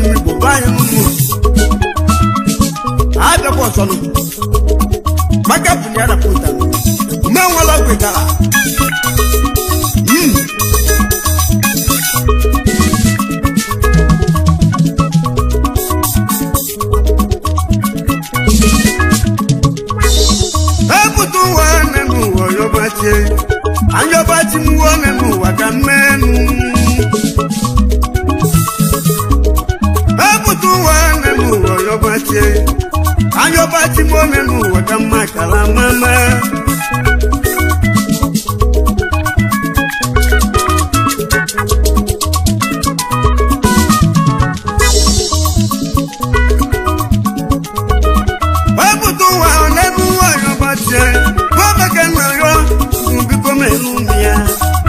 ụmụ igbo bụ anyị n'ụmụ abịakwa ọsọnụ maka bụli ya na pụta ume nwere ọgwụ gara epụta ụwa nne n'ụwa yọbachi anyọbachi m uwe nne n'ụwa ka mmenụ epụta ụwa nne n'ụwa yọbachi anyọbachi m nne n'ụwa ka mma kara mama wepụta ụwa n'ebe ụwa yọbachi gwameke nna yọ biko melu m ya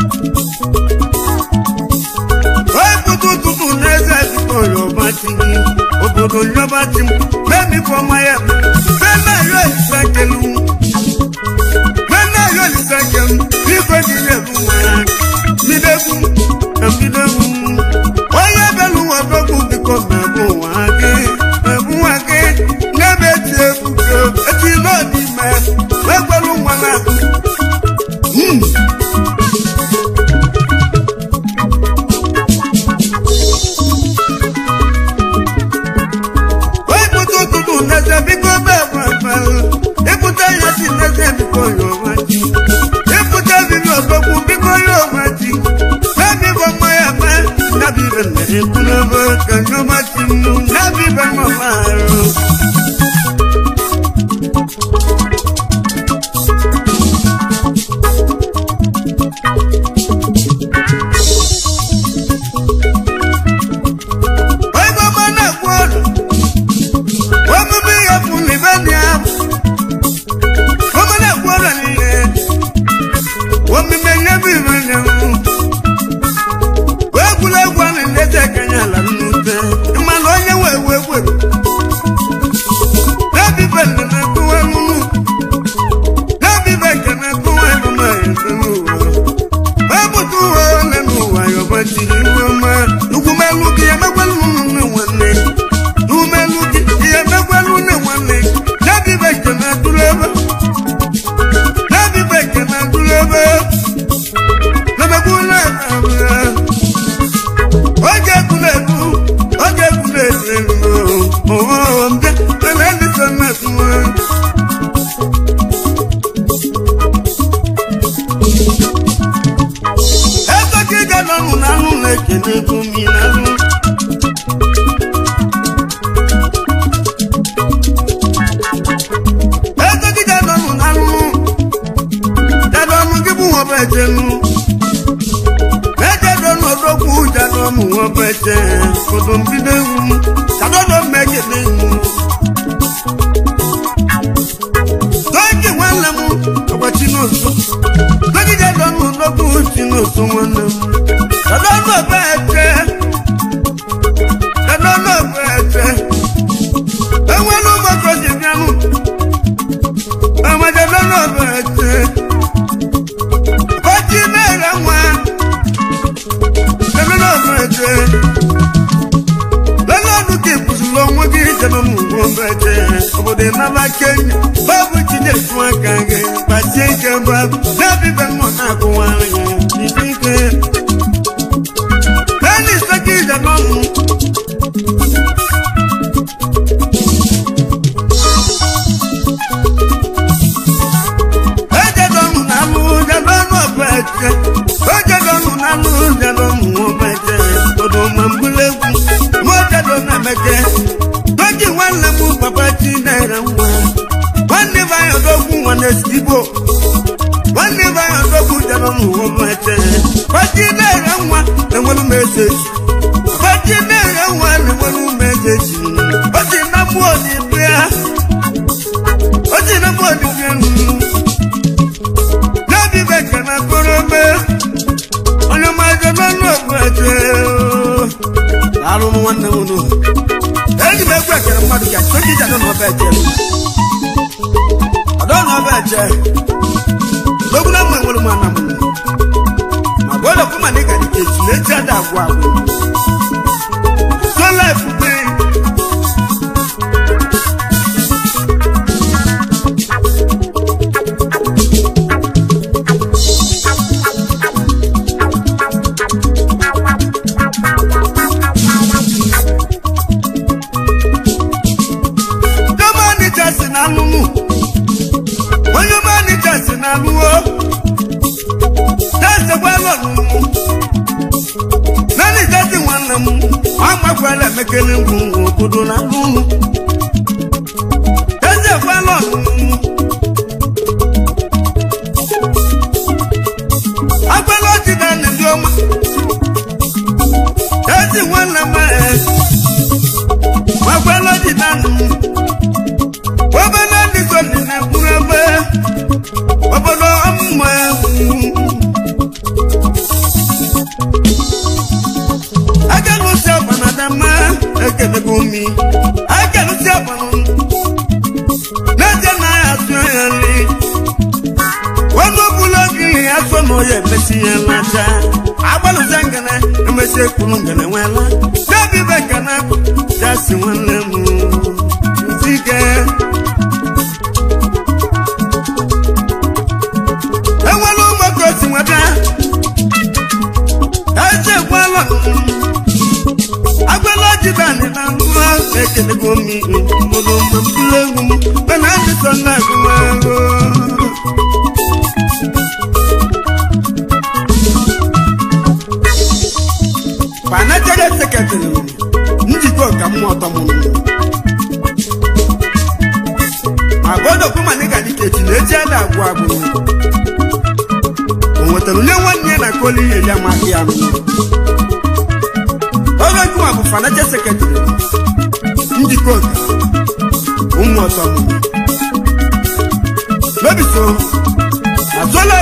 wepụta ụtụtụ n'eze biko yọbachi gị obodo yọbachi m mebikọma ya meme yọ isekelu meme yọ isekelu biko dị n'elu nwere mbidegwu na mbidegwu onye belu ụwa dọgbu biko mebu ụwa gị mebu ụwa gị n'ebe eti ebugo eti n'ọdịme wekwelu nwa na Mm. Wepụta ụtụtụ n'eze biko bebe efere ịpụta ya si n'eze biko ya onwe ji ịpụta bibi ọgbọgwụ biko ya onwe ji n'ebibo mma ya me n'ebibe nna ekwulebe ka nyọma chi m n'ebibe mama arụ Oigo mana kwọdụ omume ihe bụ n'ibe dị ahụ omena kwọdụ niile omume nye bụ ibe nye m egwuregwu a na-eleta ekenya ala nnute mana onye wee wee wee n'ebibe nne na-ekụwa nunu n'ebibe nke na-ekụwa emume eze n'ụwa wepụta ụwa ole n'ụwa ya ọgbachiri iwe ọma ugwumelu gị emekwelu nne nwanne n'umelu gị ihe emekwelu nne nwanne n'ebibe nke na-atụrụ ebe n'ebibe nke na-atụrụ ebe n'emekwulu ebe oge ekwulu ekwu oge ekwulu ekwu elu ooo mbịa mana ndị so na-atụwa ego gị ga n'ọnụ na anụ na-ekene ego mi na anụ ego gị ga n'ọnụ na anụ jadọ ọnụ gị bụ nwobe ejenu ejedo n'odogwu jadọ ọmụ nwobe eje kodo mbido ewu jadọdọ mmegede ewu Toki nwanne m ọgwa Chinoso Toki jadọ n'odogwu Chinoso nwanne m jadọ n'obe eje jadọ n'obe eje enwere ụbọchị oji bịanụ amajadọ n'obe eje Bọ́jí náírà wá. Lẹ́nu náà fún ẹ̀jẹ̀. Lẹ́nu ọdún kì í kùsù lọ wọ́n kì í jẹ́nu mú wọn bẹ̀ jẹ́. Òbòdè náà bá kéyìn. Báwo jí lè fún àgàgẹ̀? Bàjẹ́ ìjọba. Dábì bẹ́ẹ̀ mọ̀ náà kó wá rìn yẹn. Ìdí kẹ́. Lẹ́nu ìsẹ́kì ìjọba mú. Ejedonu n'alụ jedonu ọbẹjẹ. Ejedonu n'alụ jedonu ọbẹjẹ. Odo ma mbulu egwu. Mo jedonu emeke. Toji nwanne m papa chi na-ere nwa. Nwanne m anyị odogwu nwanne Sigbo. Nwanne m anyị odogwu jedonu ọbẹjẹ. Pachi na-ere nwa enwelu m eseji. Pachi na-ere nwa enwelu m eseji. Oji na mmụọ n'ibu ya. Oji na mmụọ n'ibu ya nụ. N'obi bekee na korobe onye maje n'ọnụ ọgwụ eje alụ m nwanne m nụ eji m egwu ekere mmadụ ka soji ji anọ n'ọba eje ọdọ n'ọba eje n'ogwu na mma nwere m ana m ma bụ ụlọ kwụ ma na ịga dịka echi na eji ada agwụ agwụ sola efufe agbala emekele ngwu obodo na alụlụ eze gwala ọnụnụ agbala ọdịda na ndị ọma ezi nwanne m agbala ọdịda nụ obele ndị so dị na mkpụrụ ebe obodo ọmụmụ agalụsi ọbana dama ekelego mi agalụsi ọbana n'eje na ya asụ ya nri ọnụ ọbụla ogiri ya sọ na ọya emesi ya laja agbalụza ngana emesi ekwuru ngana nwela n'obi be ngana ya si nwanne m nzige enwere ụmụaka osi nweta eze gwala agbala jidani na nwa ekelego mi mụrụ mgbe mkpụrụ egwu m mana adịsọ na agụmagụ panachara seketịrị njikọ ka mmụọ ọtọ mụrụ agbọdọkwu ma nịga dịka echi na eji ada agwụ agwụ o nwetara onye nwanne ya na koli eli amaghị ya oge jụwa bụ fanacha sekretịrị njikọ oga ụmụ ọtọ mụrụ mebiso azụọla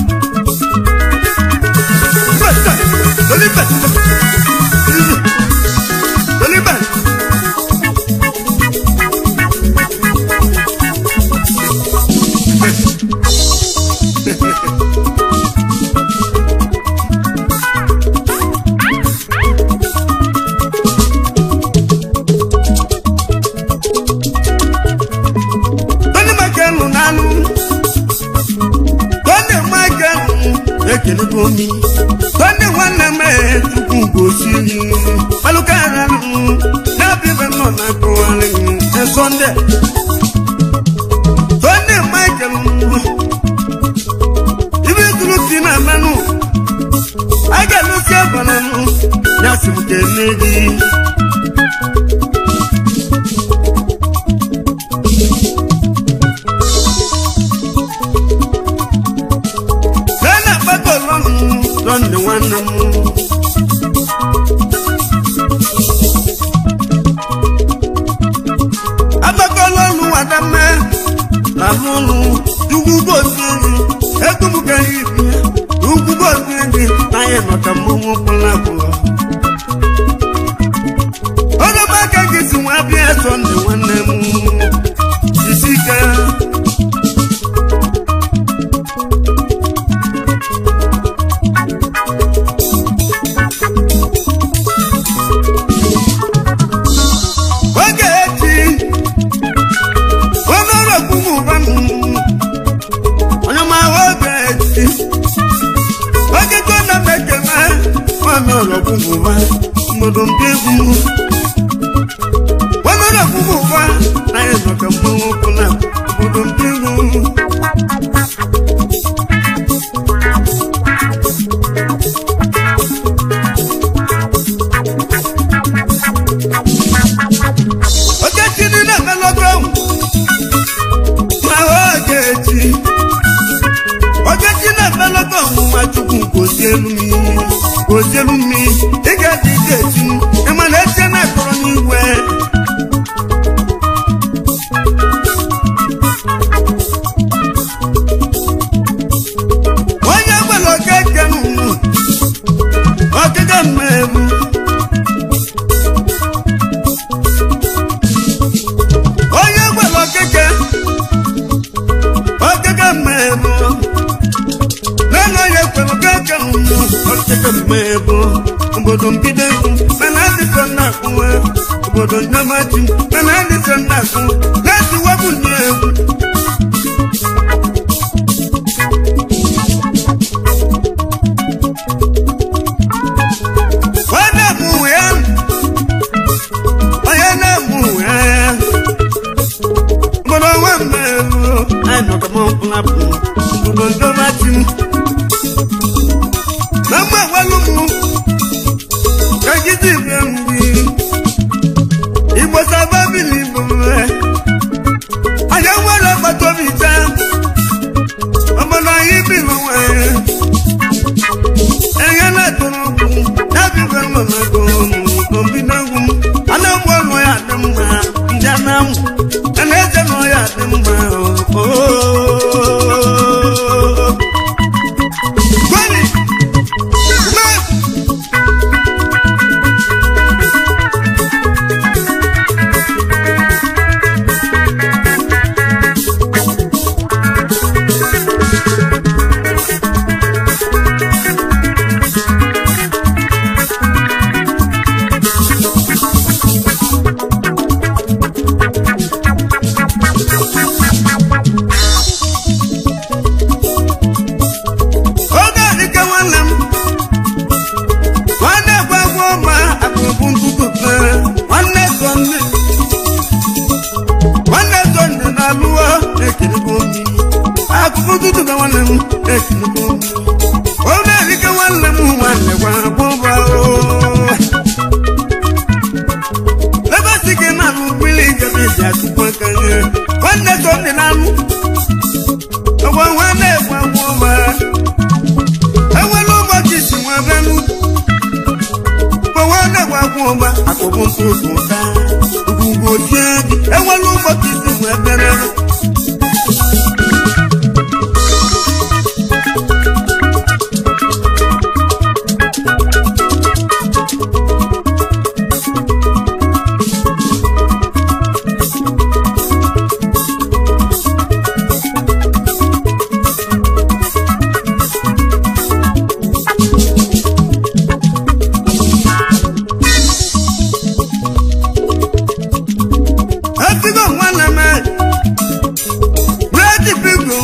Oliver! Oliver! Tony Michael n'anụ Tony Michael ekelego mi Tony nwanne m tupu gosi malụkara na-abịa nọ na akụwarị Sọnde Tony Michael ibe tụrụ ti na mmanụ a ga-alụsi abananụ ya si m kene gị Nana gbagọlọnụ lọndị nwanne m agbagọlọnụ wadame lalụlụ ugwu gosi gị egbubugara ibi ugwu gosi gị n'anya maka mmọnwụ pụlapụla onye m aka gị si nwa bịa sọndị nwanne m isi ike oge echi onye ọrụ ogbugbu ụba m onye ma oge echi oge go na mekeme onye ọrụ ogbugbu ụba mmadụ ndị egwu onye ọrụ ogbugbu ụba na ya nọ ka mmanwụ ọbụla obodo ndị egwu okechi dị na-emelọgo ma ogechi okechi na-emelọgo ọnwụnwa chukwu gozielu m gozielu m ị ga-adị ike echi ịma na eche na-akọrọ n'igwe onye gwara okeke nụ okeke mmegbu onye gwara okeke okeke mmegbu nana onye kwere okeke nwụrụ okeke mmegbu obodo mbido egwu mana adịsọ na-akwụwe obodo nnamachi mana adịsọ na-akwụ na-etiwebụ ndị egwu onye na-amụ ya onye na-amụ ya mgbọrọ nwa mmerụ anyị nọ ka mọ mkpụrụapụ mgbọrọ ndọmachi na mma agwalụ m ka gidi bịa mgbe afọ ụtụtụ ka nwanne m etinukwu ọ na-erike nwanne m nwanne gwa bụba ebe si gị na anụ mmiri gabi ji atụkwa aka nye nwanne so ndị na-anụ ọgwa nwanne gwa bụba enwere ụbọchị si nwa bịanụ gwa nwanne gwa bụba akụkụ ntụtụ ụta ugwugwu ochie gị enwere ụbọchị si nwa bịara Etigo nwanne m Ready pigo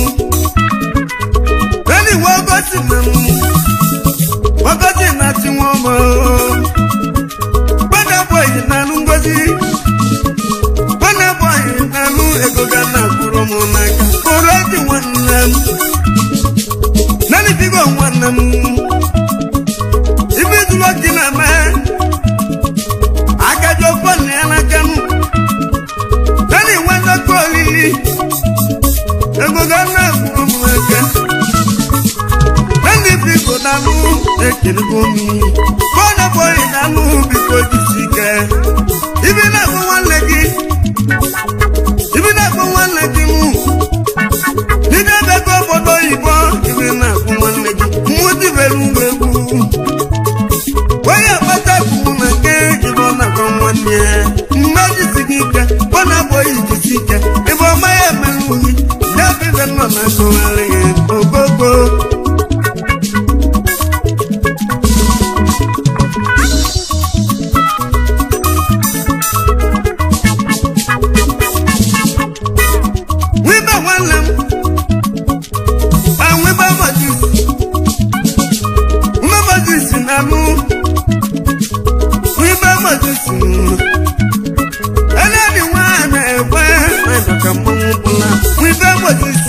Ready wogoti m Wogoti na ti wọn mọ Gbọ́dọ̀ bọ̀ yìí nánú ngozi Gbọ́dọ̀ bọ̀ yìí nánú ego ga na kwuru m n'aka Koro eti nwanne m Nani pigo nwanne m Ibi dụlọ gị na me Agajọ bọọlụ ya n'aka m Nani nwanne kọ olili ego ga na-akwụrụ m aka Nani biko nanụ ekelego m bọna bọyị nanụ biko jisi ike ibi na-akpọ nwanne gị ibi na-akpọ nwanne gị mụ Dide ebe ego obodo oyibo ibi na-akpọ nwanne gị mmụti bere ụmụ egwu onye akpata kwuru na nke ibe ọ na-akpọ nwanne ya mmejisi gị ike ọ na-abụghị ijisi ike ebe ọma ya emere uhi ya bụ ibe nọ na-akọgharị ya ogogo wibe nwanne m anwibe mojisi mmemojisi na anụ wibe mojisi ẹlẹ́ni wá ẹ̀mẹ̀ ẹ̀fẹ́ ẹ̀dọ̀kẹ́ mọ́mú bọ́lá wibe mojisi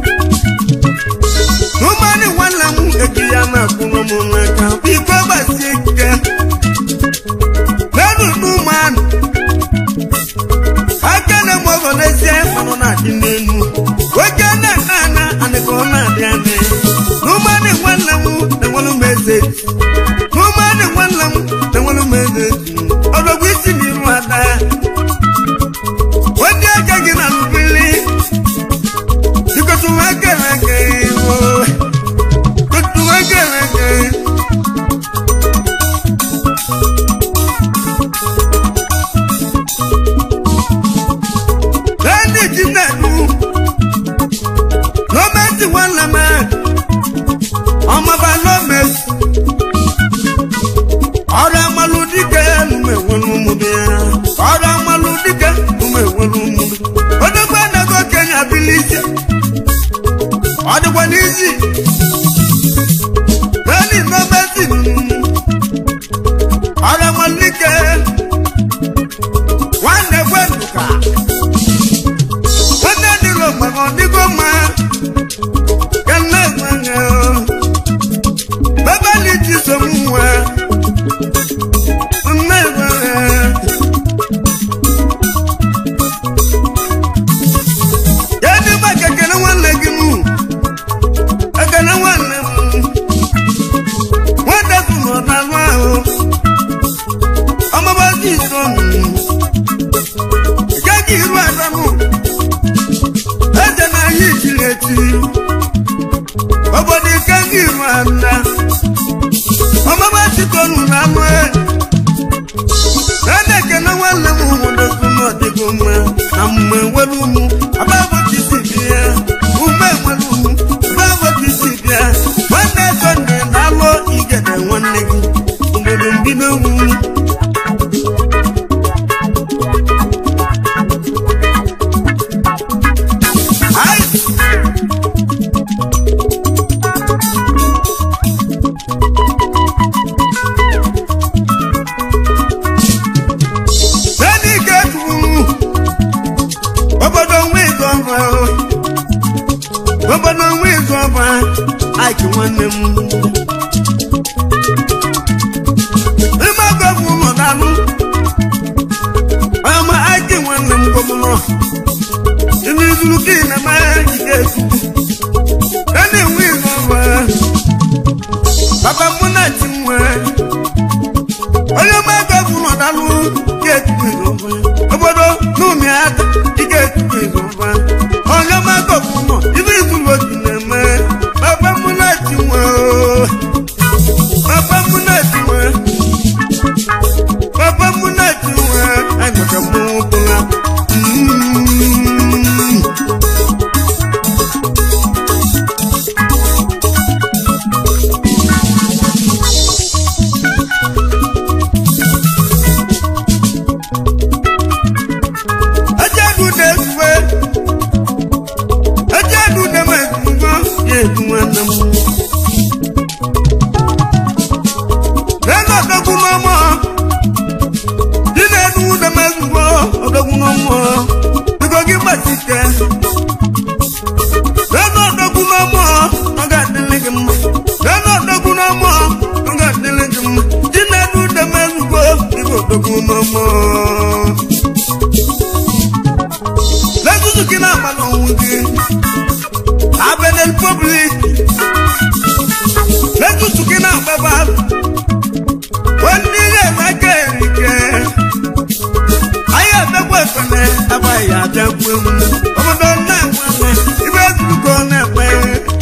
numani wala mu ekiya na kuma mu naka bí kò bá sí kẹ lẹ́nu numani akẹ́lẹ́ mọ́gọ́ lẹ́sẹ̀ mọ́nà náà di nínú wọ́kẹ́ náà nánà ànìkọ́ náà di àná numani wala mu lẹ́wọ́n mẹ́sẹ̀jì numani wala mu lẹ́wọ́n mẹ́sẹ̀jì ọ̀dọ̀gbọ́ isi ni irú ada wọ́n di ẹ̀jẹ̀ gí nà lùbílì ìkọ̀tù wọn kẹ̀lẹ́ kẹ̀ wọ́ ìkọ̀tù wọn kẹ̀lẹ́ kẹ̀. lẹ́ni jìnnà nù lọ́mẹ́tì wọn lẹ́mẹ́ ọmọba lọ́mẹ́tì ọrụ amalụ dike nume nwere ụmụbe ya ọrụ amalụ dike nume nwere ụmụbe odogbe anago kenya bilisi ọ dịkwa n'izi nani nọmesi ọrụ amalụ dike nwanne gwenduka nwanne dịrị ogbaga ọ dịgo mma ka nne nwanne bebeli jisom nwa Yadda ba ka kere nwanne gị mụ, ekele nwanne m. Nwata tụ nọ n'anụ ahụ, ọmụba dị ito m. Ike gị iru ada mụ, eze na ahịa ichiri echi. Obodo ike gị iru ada, ọmụba dị ito nụ n'anụ ahụ. Ede ekele nwanne m nwodozi n'ọdịgo mma na mgbe nwere ụmụ agbagotisi bịa ume nwere ụmụ agbagotisi bịa nwanne Sọnde na-alụ igede nwanne gị obodo mbido wu Sani ke tunu obodo nwe ego nwanne m ime agọbụ ụlọ dalụ ọma aki nwanne m gọbụlọ ime izuru ka ị na-eme ike ekuku a na-enwe ịnụ ọba papa mụ na chi nwe onye ọma agọbụ ụlọ dalụ ike ekuku ịzọba obodo n'ụmị aka ike ekuku ịzọba onye ọma agọbụ ụlọ ibe izuru otu na-eme papa mụ na chi nwe ooo. papa mụ na chi nwe papa mụ na chi nwe anyaka mụ bụla Mm. Ajadu na-efufe Ajadu na-emefufe ya efu nwanne m Ego odogwu n'ọmọ Dị na-edu na-emefufe odogwu n'ọmọ Biko gị gbachite Ego odogwu n'ọmọ ọ ga-adịrị gị mma Ego odogwu n'ọmọ ọ ga-adịrị gị mma Dị na-edu na-emefufe Biko odogwu n'ọmọ lẹ́gùsù kí náà máa lọ́hùn gé abẹ́lẹ́ republic lẹ́gùsù kí náà bẹ́ bá wọ́n ní ilé ìwákẹ́ ìrìkẹ́ ayé àbẹ́kọ̀ ìfẹ́lẹ́ abáyé àjẹkù ewu ọmọdé náà wọlé ibẹ̀ dùkọ́ náà pẹ́.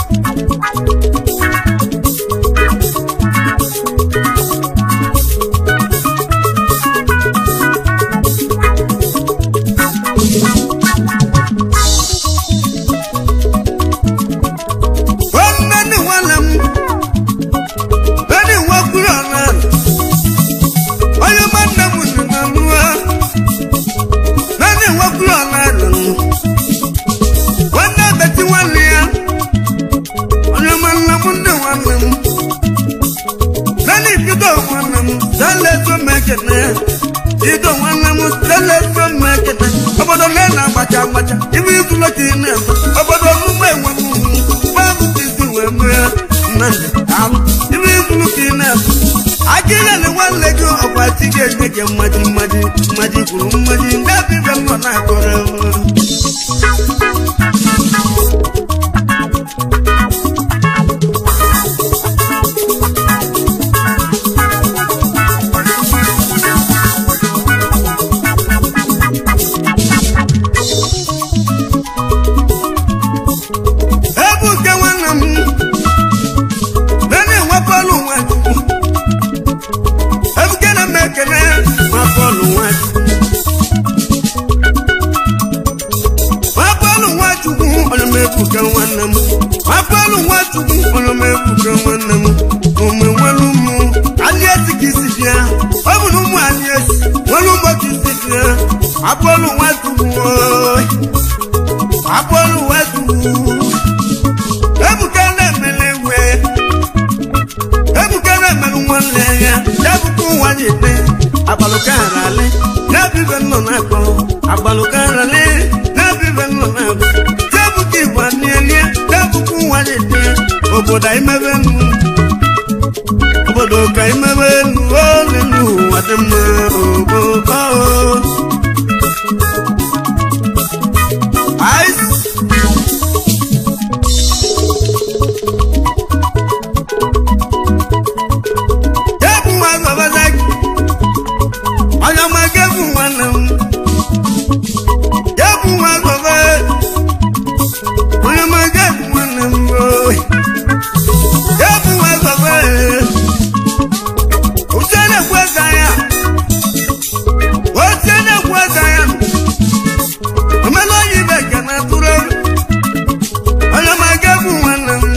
Nwanne nne nwanne m Beni nwakwuru ọna Onye ma nne m nọ na nwa Nani nwakwuru ọna nọ Nwanne beti nwanne ya Onye ma nne m nne nwanne m Nani bido nwanne m Sale so mekene Bido nwanne m Sale so mekene Obodo le na agbacha agbacha Ibi izulo ka ị na-eme Obodo ọmụmụ enwe m Mmadụ tisi wee mụ ya Nnamdị alụ Ibi izulo ka ị na-eme Akịrịlị nwanne gị ọkwa chi ga-enye gị mmaji mmaji mmaji kwuru mmaji ndị abịbịa nọ na-akọrọ ebuke nwanne m nene nwapọlụ nwachukwu ebuke na mmekene nwapọlụ nwachukwu nwapọlụ nwachukwu onye m ebuke nwanne m nwapọlụ nwachukwu onye m ebuke nwanne m ome nwere ụmụ aliesi ka isi bịa ọ bụ na ụmụ aliesi nwere ụbọchị isi bịa nwapọlụ nwachukwu ooo nwapọlụ nwachukwu ebuka na-emele ewe ebuka na-emele nwanne ya ebuka ụwa nyete agbalụkarali na-ebibe nnọ na-akpọ agbalụkarali na-ebibe nnọ na-akpọ ebuka igbo nielie ebuka ụwa nyete obodo imebe nnu obodo ka imebe nnu ole n'ụwa dị mma obodo Ice Gebu nwa babaza gị onye ọma gebu nwanne m gebu nwa baba onye ọma gebu nwanne m ooo gebu nwa baba uche na-ekwu eze ya uche na-ekwu eze ya omena oyi ibe ka na tụrụ onye ọma gebu nwanne m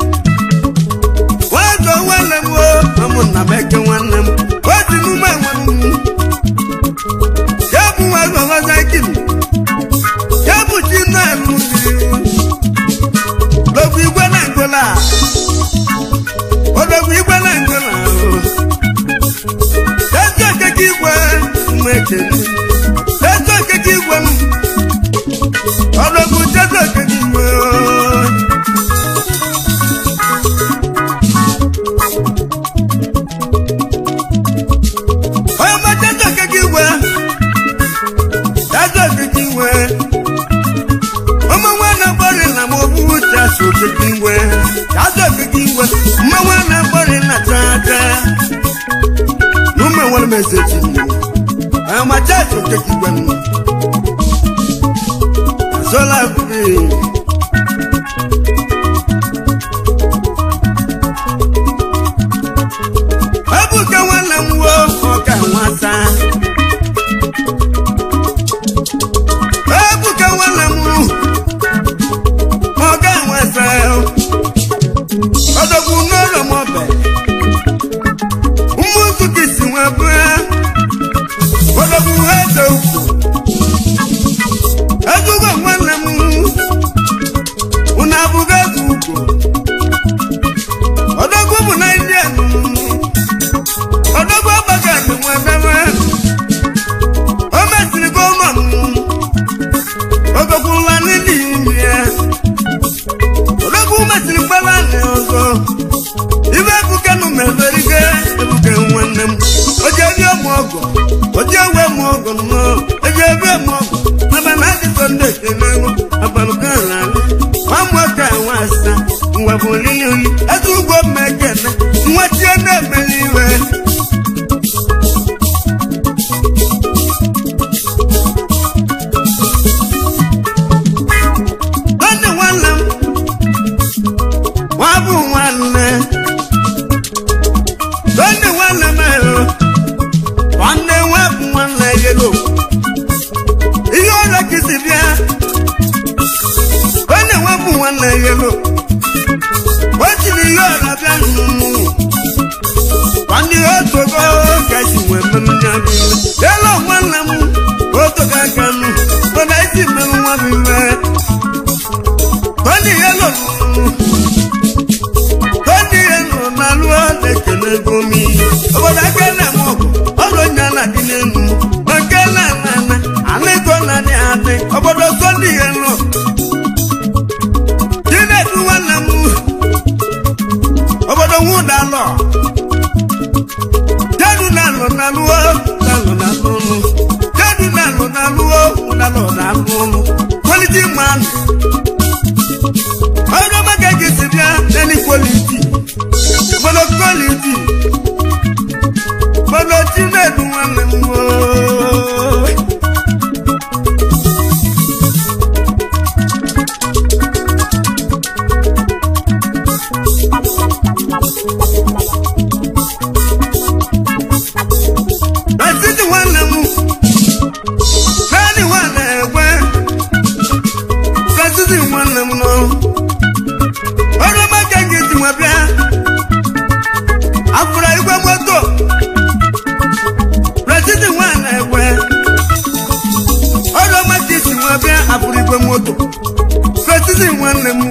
nwago nwanne m o ụmụnna m eke nwanne m oji n'ume nwanne m ya bụ nwa gọvaza gịnị ya bụ chi na-elu logbu igwe na ngola odogwu igwe na ngola ezi okeke igwe mma ekele ezi okeke igwe m odogwu jezi okeke igwe meseji amachaji okekigwen azola biri ebuka nwanne m wo ọka nwata ebuka nwanne m ọka nwata ọdọgwu n'ụlọ m ọbẹ ụmụnzu gị si nwa bụa ọdọgwu eze ukwu ezugo nwanne m unu abụgo eze ukwu ọdọgwu bụ naijiria ọdọgwu agbaga nwa bebe o mesiri goma m ọdọgwu nla n'ili imi ya ọdọgwu mesiri gbala nị ọzọ ibe ebuke nụ meberige ebuke nwanne m oje ebi ọmụ ọgọ oje ewe mụ ọgọ nnọọ eje ebi ọmụ ọgọ maba na adịsọ ndị ekele ego abalụka ala nwa nwoke nwa asa nwa bụ olili oyi eze ugwo mma ekene nwa tie na-emeli iwe Nwanne nwanne m nwa bụ nwanne nwanne nwanne m ahụ nwanne nwa bụ nwanne yelo ihe ọrịa kịsị bịa nwanne nwa bụ nwanne yelo o jiri ihe ọrịa bịa nnụnụ nwanne ya otogo ka ji nwee mmerụ ya bụ iwe yelo nwanne m otogo aka nụ mana isi mmerụ nwa bụ iwe Tony Yellow Tony Yellow na lụọ na-ekele gomi obodo aka na-eme ọgụ ọrụ onye a na-adị n'elu ma nke na-ana ana anaego na-adị adị obodo Tony Yellow Chinedu nwanne m obodo nwụdalọ jedu na-alụ na lụọ na-alụ na lụọ jedu na-alụ na lụọ ụdalọ na lụọ quality man ọjọ́ mẹ́kẹ́kẹ́ sì bíá lẹ́ni kwaliti gbọ́dọ̀ kwaliti gbọ́dọ̀ tí mẹ́ẹ̀dù wọn lè mú o. Bẹ́sìtì wọn lè mú bẹ́ẹ̀ni wọn lè gbẹ́ bẹ́sìtì wọn lè mú náà ọrụ maka gị ji nwa bịa afụrụ igwe moto prezident nwa na-ekwe ọrụ maka isi nwa bịa afụrụ igwe moto prezident nwanne m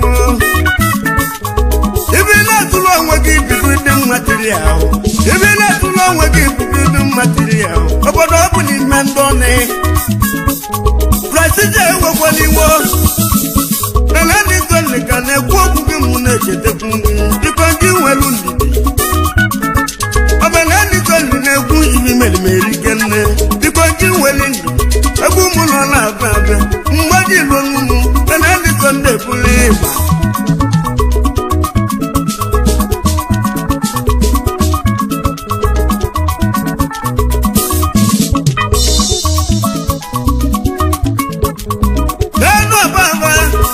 ibi na-atụrụ onwe gị bido ndị material ibi na-atụrụ onwe gị bido ndị material obodo ọ bụ n'ime ndị ọnụ prezident enwekwala iwo Nana ni tole ka na-ekwu okwu gị mụ na-echetekwu gị biko gị nwelu ndidi ọbana ni tole na-ekwu ibi merimeri kenne biko gị nwelu ndidi egwu mụ nọ na-abịa abịa mgbe gị lụrụ mụ nana ni tole ebuli ịgba n'elu ọbaba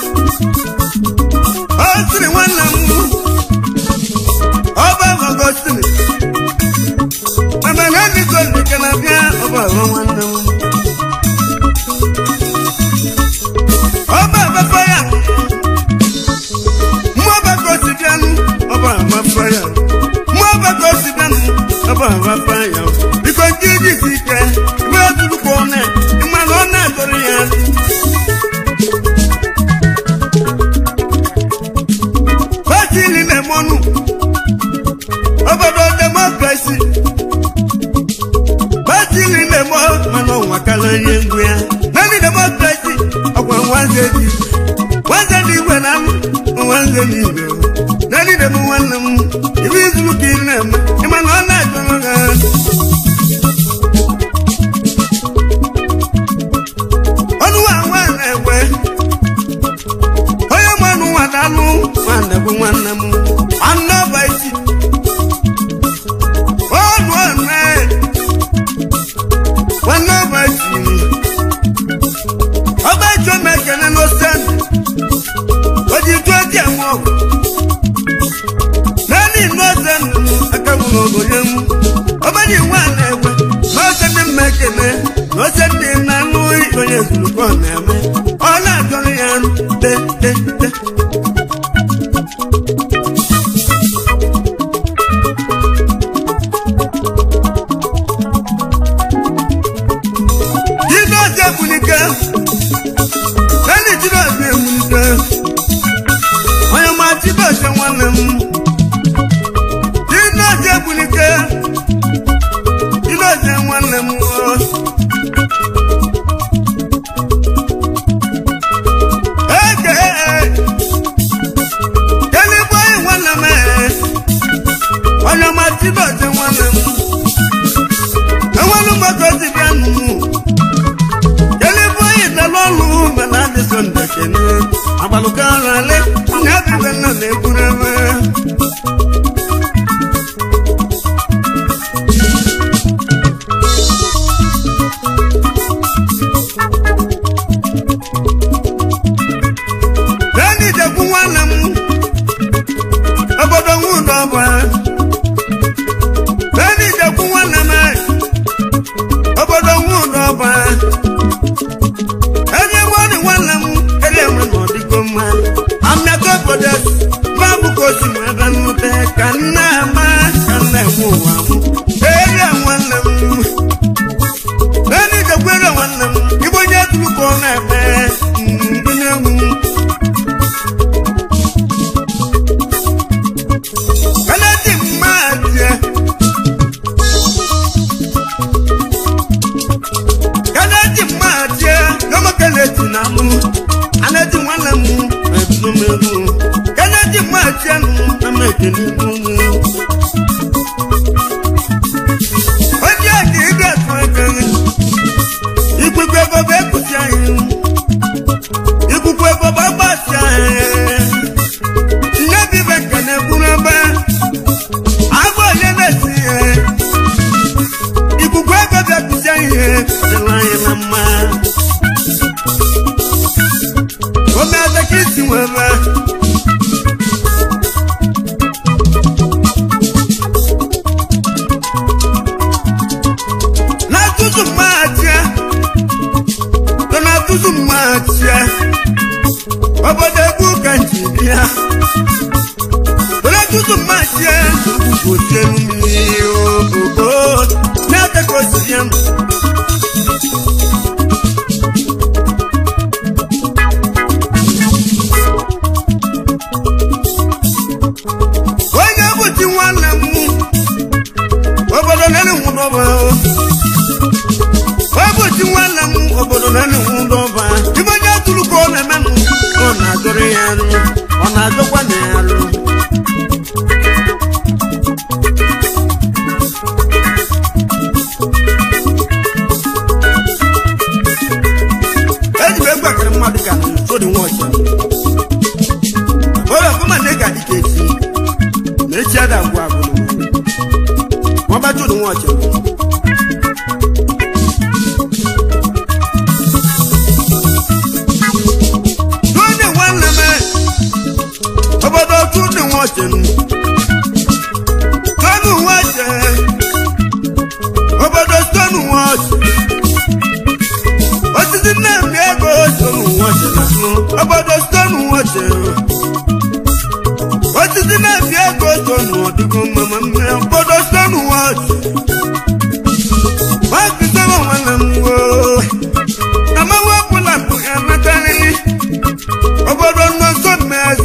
ọ sịrị nwanne m ọba gọgọsịrị mana na ndịkọ ndịka na bịa ọba ọrụ nwanne m ọba ababa ya mmụọ bagosi bịanụ ọba ababa ya mmụọ bagosi bịanụ ọba ababa ya biko ndị iji si ike ebe ọ tụrụ ka ọ na ịmana ọ na-agọrọ ya Bátìlì lè mọ́nù. Obodo democracy. Bátìlì lè mọ́ mana ọnwa kala ihe ngwu ya. Naanị democracy ọkwa nwanze dị. Nwanze dị igwe na m, nwanze dị igwe. Naanị dem nwanne m, ibe izuru ka ị na-eme. Ị ma na ọ na-achọrọ ha. Ọnụ wa nwa na-ekwe. onye mmanụ nwadalụ nwanne bụ nwanne m nwanne ọba isi ọnụ ọnụ uche dị na anụ onye zurukọ na-eme ọ na-ajọrọ ya te te te Jizọs ebulike Bẹ́ẹ̀ni Jizọs ebulike onye ma Jizọs nwanne m Jizọs ebulike Jizọs nwanne m o. Eke Keligbo onye nwanne m e. onye ma Jizọs nwanne m enwelu mgbakọ si bịa nụ Keligbo onye dara ọrụ mana adịsọ ndekene agbalụka ọrale onye abịbe nna na-egburu ebe Bẹ́ẹ̀ni ìjẹ̀kú nwanne m obodo nwụdọ ọba Bẹ́ẹ̀ni ìjẹ̀kú nwanne m obodo nwụdọ ọba Ebe nwanyị nwanne m ele enwe na ọdịgo mma amịaka obodo babụ ka o si m ebe nnute ka nna ama ka nna enwe ụwa m ere nwanne m Bẹ́ẹ̀ni ìjẹ̀kú ere nwanne m igbo onye tụrụ ka ọ na-eme ndị na-enwu Kennedy Mmadụ Kennedy Mmadụ Yomo Kennedy na mụ Kennedy nwanne m ebumegbu Kennedy Mmadụ nụ na m ekele mụ Onye a ka ị ga-atụ aka Ikuku ego bụ ekusi anyị Ikuku ego bụ agbasi anyị Nne bibe ka na-egburu ebe agba onye na-esi ihe ikuku ego bịakuzie ihe dịla anyị na mma omeada ka isi nwebe na-atụzụ mmaachia nọ na-atụzụ mmaachia obodo egwu ka nji bịa Olójútùú máa jẹ́ kò jẹun mi ògbó ní akẹ́kọ̀ọ́ sí yẹn. Onye bụchi nwanne m obodo nene nwụdọba o bụchi nwanne m obodo nene nwụdọba ibe onye tụrụ ka ọ na-eme m ọ na-adọrọ ya arụ ọ na-adọkwa na ya arụ eji m egwu akara mmadụ ka sodi nwa ọcha onye ọbụma na ịga dịka echi na echi ada agwụ agwụ ma ọba sodi nwa ọcha Tụọdị nwanne m obodo tụọdị nwa ọcha tụọdị nwa ọcha obodo tụọdị nwa ọcha osisi nna-emi ego stonu nwache obodo stonu nwache osisi na-emi ego stonu ọdịgo mama mme obodo stonu nwache nwakisewa nwanne m wo na mmanwụ ọbụla bụ ya natarịrị obodo nnọsọ mmezi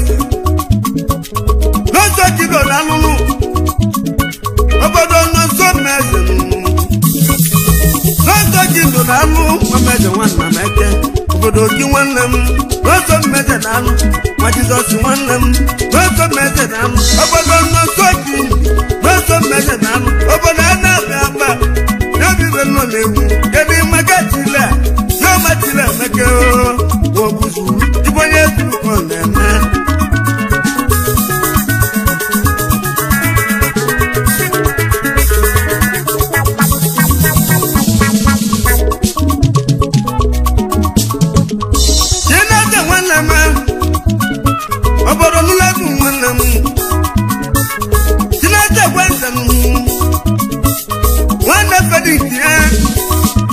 n'ọsọ jidola alụlụ obodo nnọsọ mmezi n'ọsọ jido na alụ mmejọ nwanna m eke obodo gị nwanne m n'ọsọ mmejọ na alụ nwa jizọs nwanne m n'ọsọ mmejọ na alụ obodo nnọsọ gị n'ọsọ mmejọ na alụ obodo a na-abịa akpa n'obibe nọ na-egwu kedu maka chile a n'ọma chile emeke obuzu ibe onye turukọ na-eme Chineke nwanne m obodo nụlegwu nwanne m Chineke gwanze m nwanne Felix ya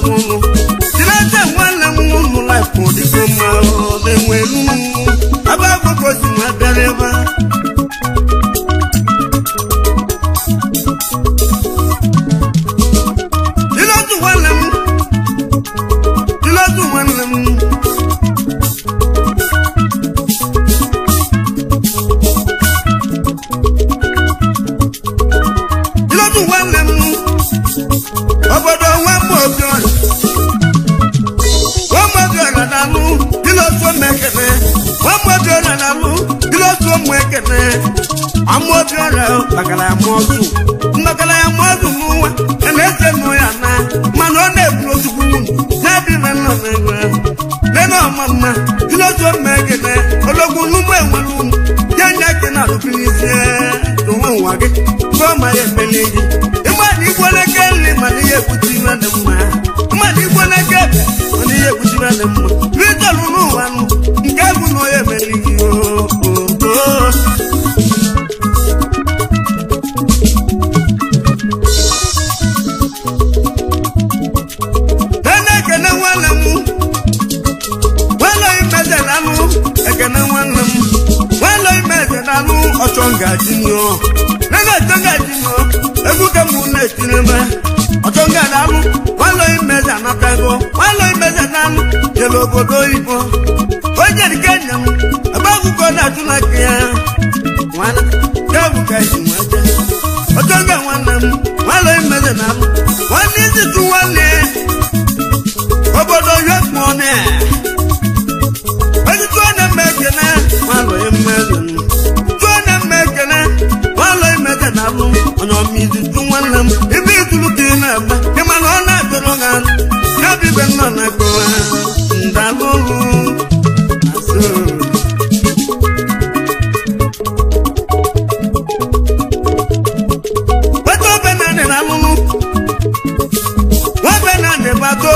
na-afụ ụlọ tinata nwanne m ụmụ laịfụ dịgo mma ọ na-enwe elu aba agbụgbọ si nwa bịara ebe a Ilotu nwanne m Ilotu nwanne m Ilotu nwanne m obodo nwamba obiọra nwamba obiọra na-alụ ilotu omekene nwamba obiọra na-alụ ilotu ụmụ ekene ama obiọra makara ya ma ọzụ mmakara ya ma ọzụ n'ụwa a na-ese nụ ya na mana ọ na-eburu ozugbo nwunye na-adị na nọ n'ego ahụ nene ọma mma ilotu ụmụ ekene ologwu n'ụmụ enwere ụmụ ya nya ke na alụbirizie n'onwe ụwa gị gụọ ma ya emeli gị ịmadụ igbo n'eke nri mana ihe ekwuchi iwe dị mma mmadụ igbo n'eke ebe mana ihe ekwuchi iwe dị mma ritọlụ n'ụwa nụ nke bụ na onye emeli gị oo nene ekene nwanne m nwanne imeze na anụ ekene nwanne m nwanne imeze na anụ ọchọ ngaji nyụọ nene ọchọ ngaji nyụọ egwu ka mụ na-etiri me ọchọ nga na anụ nwanne imeze anatago nwanne imeze na anụ jere obodo oyibo onye dike nya m ebe akwụkwọ na-atụ na aka ya nwanne ya bụ ka esi nweta ọchọ nga nwanne m nwanne imeze na anụ nwanne isi tụ nwanne obodo yọ kpọọ na Ezi tụọ na mma ekene nwalọ mmezi tụọ na mma ekene nwalọ imeze na alụ onye ọmizi tụ nwanne m ibe itulu ka ị na-agba ịma na ọ na-atụrụ ha ya bụ ibe nọ na akọwa ndalụlụ asụ weta obe na ndị na alụlụ nwabe na ndị bato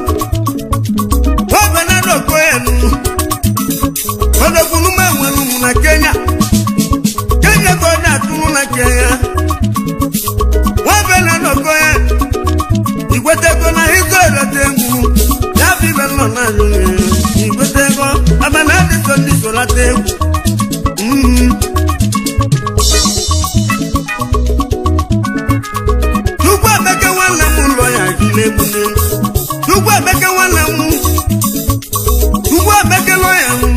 nwabe na ndị okoenu ọdọkwunu m enwere ụmụ na kenya kenya ka ọ na-atụrụ na kenya nwabe na nọkọ ya igwetego na ịzọ ereta egwu ya bụ ibe nọ na alụghị igwetego abana ndị so ndị so lata egwu Mhm. Chukwu emeke nwanne m ụlọ ya gịle egbune Chukwu emeke nwanne m Chukwu emeke lọ ya m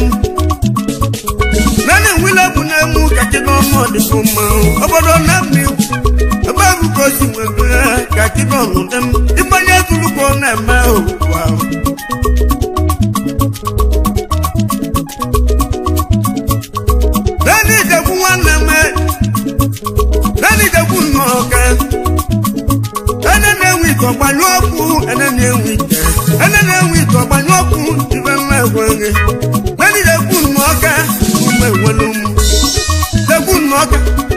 nane nwile bụ na-emu kaki n'ọnụ ọdịbụ mma obodo na mmiri ebe ahụ ka o si nwebe kaki n'ọnụ dị m ịgbanye tulukwo na-eme owuwu ahụ nane idegwu nwanne m nane idegwu nnọọ ka ene na-enwe ite ọgbanyụ ọkụ ene na-enwe ite ene na-enwe ite ọgbanyụ ọkụ ibe nwa egweghe nane idegwu nnọọ ka ụmụ enwelu m degwu nnọọ ka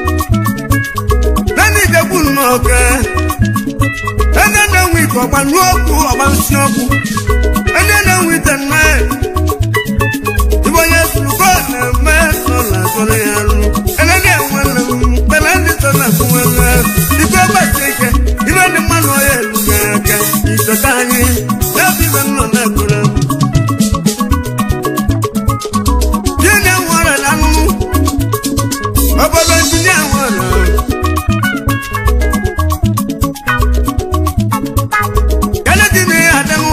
nane idegwu nnọọ ka ene na-enwe ite ọgbanyụ ọkụ ọgbansị ọkụ ene na-enwe ite nna ibe onye sụrụkọ na-eme nọ na azọrọ ya arụ ene na-enwele m kpere ndị so na kwuwele ike ọgbasi ike ibe ndị mmadụ ọya elu ga-aga ichọta anyị ebe ibe nọ na-ekwere m Gịnị nwere na anụnụ obodo injinia nwere Kennedy ni Adamu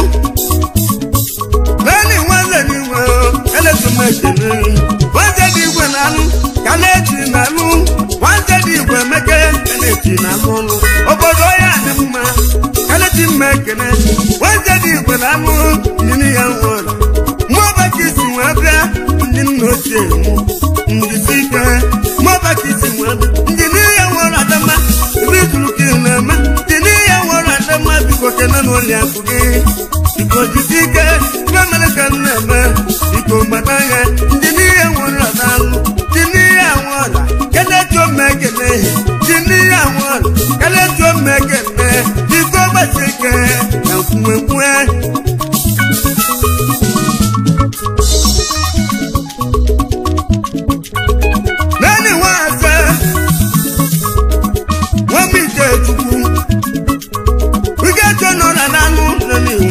lẹ́ni wọ́n lè ní wọ́n ẹlẹ́tùmọ̀ ìṣẹ̀lẹ̀ wọ́n jẹ́ di ìwé nánú kálẹ́ẹ̀tì nánú wọ́n jẹ́ di ìwé mẹ́kẹ́ kálẹ́ẹ̀tì nánú obodo ya ni mma kálẹ́ẹ̀tì mẹ́kẹ́nẹ́ wọ́n jẹ́ di ìwé nánú nínú ya wọ́n mọ́ bá kì í sì wọ́n bíá nínú oṣù èmú ndí sí ike mọ́ bá kì í sì wọ́n bíá ndí ní ya wọ́n adama ibi ìtùlù kì í nà-eme ndí ní ya wọ́n adama bíkọ kẹ́nẹ́ n'ụlọ akụ gị biko jisi ike mmemere ka m na-eme biko gbata ya ndị n'ihe nwere n'alụ dị n'ihe anwụọla kelechi omekene dị n'ihe anwụọla kelechi omekene biko gbasi ike na nkwuwekwe naanị nwa ase nwa m ike chukwu ike chọ nọ na n'anụ nọ n'ihu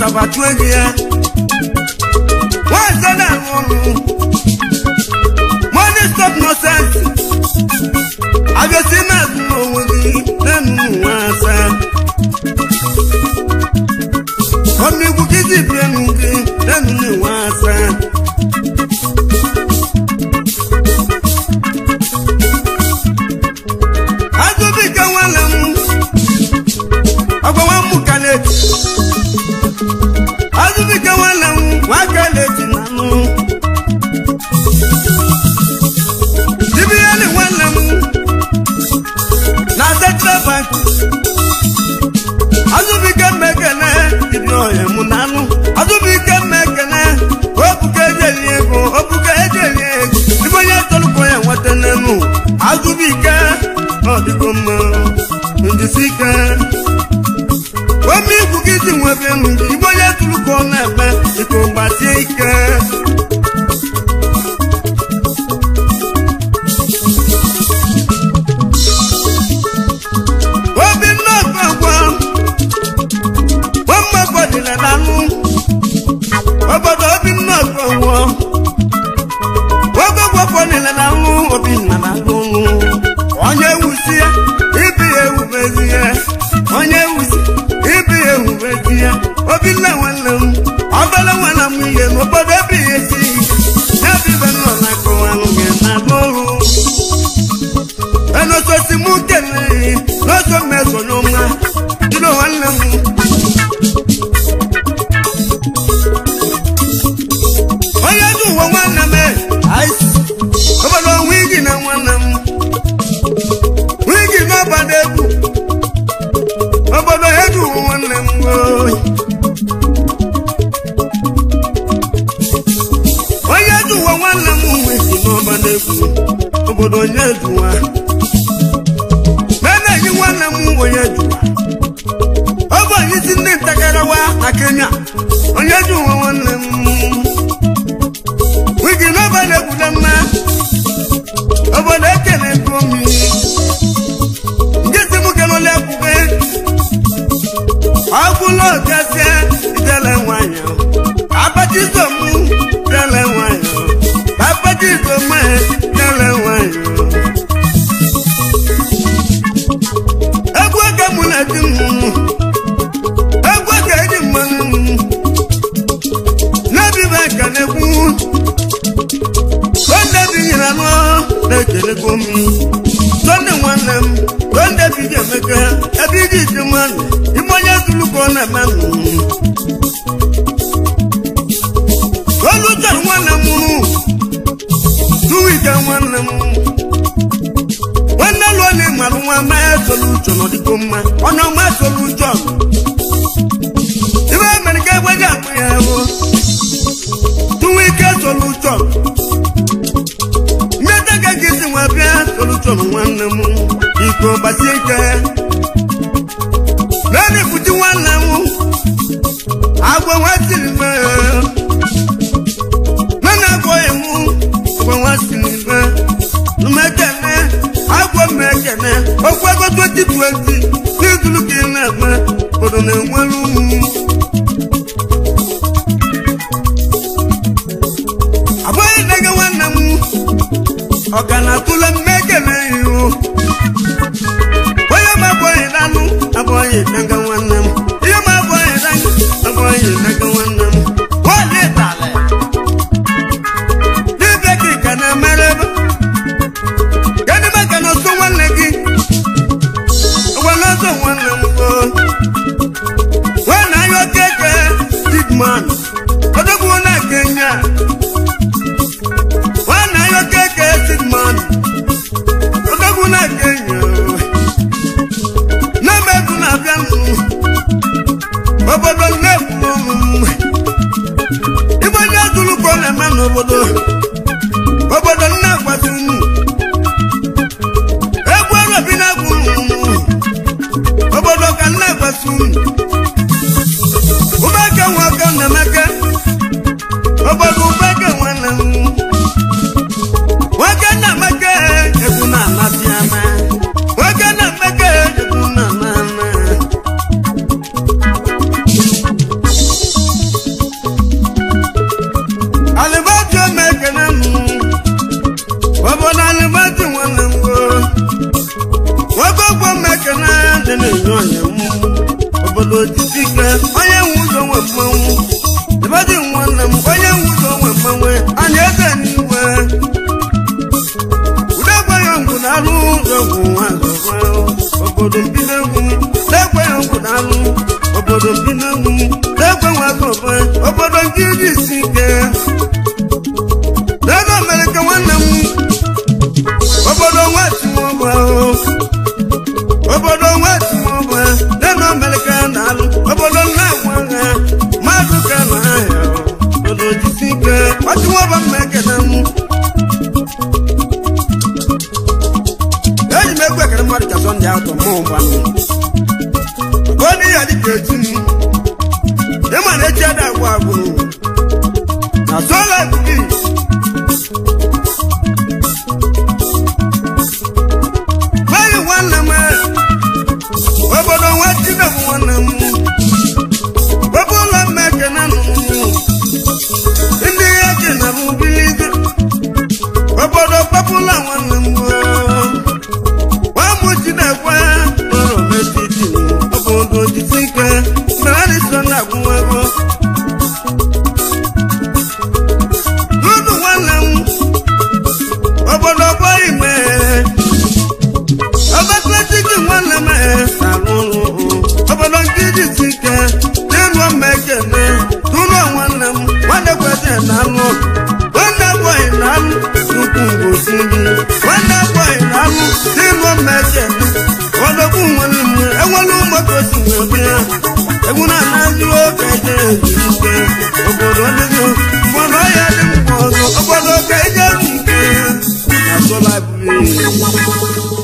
abatụ ego ya nwaazị na-arụ ọrụ money stop nonsense abịasị na-azụ n'onwe gị na-enu nwa asa ọmịgwu gị dị bie nụ gị na-enu nwa asa azụbike nwanne m ọgwa nwa m kaleji azụbike nwanne m nwa kaleji na nụ dibiyeli nwanne m na central bank azụbike mmekene dibi ọhịa mụ na anụ azụbike mmekene obuka ejeli ego obuka ejeli ego ibe onye tolukọ ya nweta n'enu azụbike ọ dịgo mma njisike ome igwu gị si nwebe enu gị ibe onye tolukọ na-eme iko gbasie ike obinna ọgbagwa nwamma gbadila n'anụ obodo obinna ọgbagwa ọgbagwa gbadila n'anụ obinna n'anụ onye wusi ya ibi ya ewubezi ya onye wusi ibi ya ewubezi ya obinna nwanne m ọbala nwanne m ihe n'obodo ebe ya esi ya bibe nọ na akọwanụ gị na n'ọrụ enososi mụ kelee n'oso mmeso n'ọma dịrị nwanne m onye dị ụwa nwanne m aịs obodo wigi na nwanne m wigi n'ọbada egwu obodo edu ụwa nwanne m oyi onye dị ụwa nwanne m wigi n'ọbada egwu obodo onye duwa na-enyi nwanne m onye duwa ọ bụ onye isi ndị ntagarawa na kenya onye duwa nwanne m wigi n'ọbada egwu na mma obodo ekele gomi nkịtị m kelole ekwube ọgwụla ogazie idele nwanyị abatizo m dele nwanyị abatizo m dele nwanyị egwu aka mụ na di m egwu aka eji mmanụ m n'ebibe ka na-ekwu sonde binyere anụ na-ekelego m sonde nwanne m sonde bidi emeka ebe iji iji mmadụ ime onye zuluko na-eme olu chọrọ nwanne m tuwike nwanne m nwanne lụọ na ịmarụ nwa mee soluchọ n'ọdịgo mma ọnụ ọma soluchọ ibe mere ka egbe ji akpụ ya bụ tuwike soluchọ mmeta ka gị si nwa bịa soluchọ nwanne m iko gbasie ike naanị pụti nwanne m agwa nwa siri mee nana agwọghị m agwa nwa siri mee mmekene agwọ mmekene okwu ego 2020 n'izulu ka ị na-eme obodo na-enwere ụmụ abụghị nne gị nwanne m ọ ka na-atụle mmekene ihu onye m abụghị nanụ abụghị nne gị nwanne m ihe m abụghị nanụ abụghị nne gị nwanne m nwaanyị tala dibịa gị ka na-emere ebe kedụ maka na ọsọ nwanne gị ọgwa na ọsọ nwanne m oo nwanne anyị okeke digman odogwu na kenya nwanne anyị okeke digman odogwu na kenya na-eme egwu na-abịa nụ na-enye ọnya m obodo jisike onye nwe ụzọ nwe mmanwụ ebedi nwanne m onye nwe ụzọ nwe mmanwụ anya eze n'iwe ude gwaghị ngwụ na alụ ụzọ bụ nwa zọkwa obodo mbido egwu na-ekweghị ngwụ na alụ obodo mbido egwu na-ekwe nwa zọkwa obodo nke iji isi ike n'ego amerịka nwanne m obodo nwa timọba obodo nwa timọba n'ego amerịka na-alụ obodo nna-agwa ha mmadụ ka na ahịa obodo jisi ike ọchịmọba mma ekene m eji m egwu ekere mmadụ ka sọnde atọ mụ gbanụ onye ya dịka echi m ịma na echi ada agwụ agwụ na sola bibi gbaghị nwanne m obodo nwa chinebụ nwanne m ebe ụlọ mma ekene nụ ndị ya kena m bilizi obodo papụla nwanne m nwamụ chinekwe nọrọ metiti obodo jisike narịsọ na-agwụnwego n'ụlọ nwanne m obodo gbọ ime ọbakletiki nwanne m na-arụ ọrụ obodo nke jisike n'elu ọma ekene n'ụlọ nwanne m nwanne kwete na-alụ nwanne bọyị na-alụ nnukwu ngosi gị nwanne bọyị na-alụ n'elu ọma ekene ọdọkwu nwere m enwere ụmụaka osi wee bịa egwu na-anazi oge eje ezurike obodo dịgo mmanụ ọhịa dị mkpa ọzọ obodo ka eje ezurike na sola biri